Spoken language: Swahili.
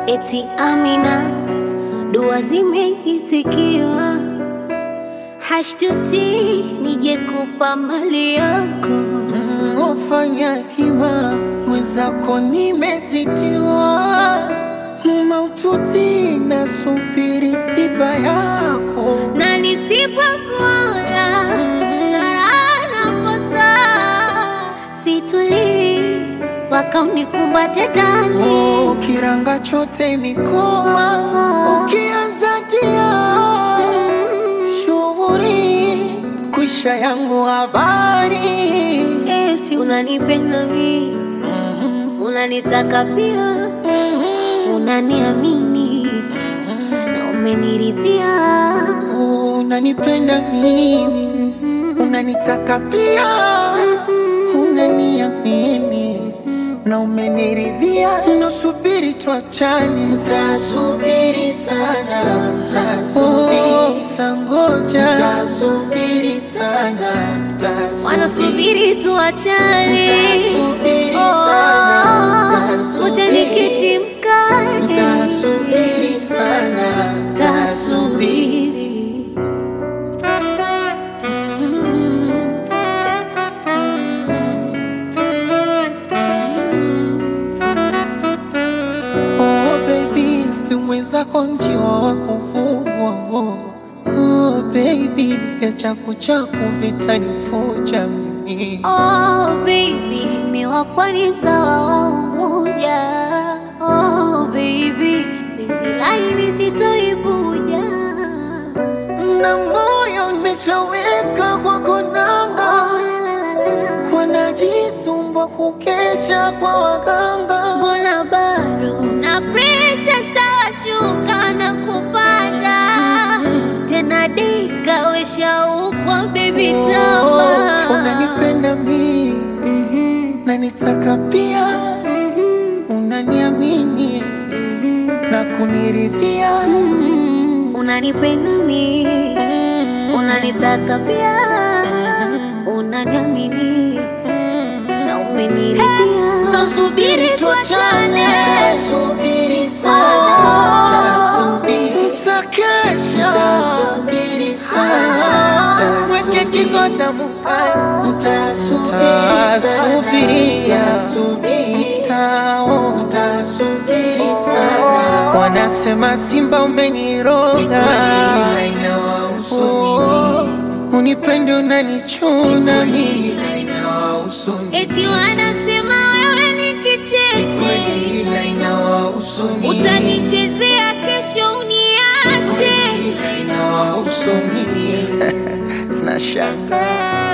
eti Amina, dua zimeitikiwa, hashtuti nije kupa mali yako. Ufanya hima mwenzako nimezitiwa maututi na subiri tiba yako na nisipokuona na raha nakosa, situlii mpaka unikumbate ndani. Oh, kiranga chote mikoma ukianza tia shughuri kwisha yangu habari Eti unanipenda mi, unanitaka pia, unaniamini na umeniridhia. unanipenda mimi unanitaka pia unaniamini na umeniridhia nasubiri tuachane ntasubiri sana ntasubiri tangoja ntasubiri sana Wanasubiri tuachane, Nitasubiri Oh, sana, nitasubiri. uje nikiti mkate, ntasubiri sana ntasubiri tasubiri. Oh baby, mwenzako njiwa wa kuvugwa. Oh, oh baby, vya chaku chaku vitanifuja mimi. Oh baby, mi wa pwani mtawa wa Unguja. Oh baby, penzi laini sitoibuja. Na moyo nimeshaweka kwa konanga, Oh, la, la, la, la. wanajisumbua kukesha kwa waganga. Mbona bado na presha stawashuka na kupanda tena dika weshaukwa baby Oh, tama unanipenda mimi Mhm, na nitaka pia, mhm, unaniamini na kuniridhia. mhm. unanipenda mi unanitaka pia unaniamini na umeniridhia Nasubiri tuachane, tasubiri sana, tasubiri, takesha, tasubiri sana, weke kigoda mukani, tasubiri, tasubiri, tao, tasubiri sana. Wanasema Simba umeniroga, Oh, unipendi unanichuna mimi eti wanasema wewe ni kicheche utanichezea kesho uniache Nashanga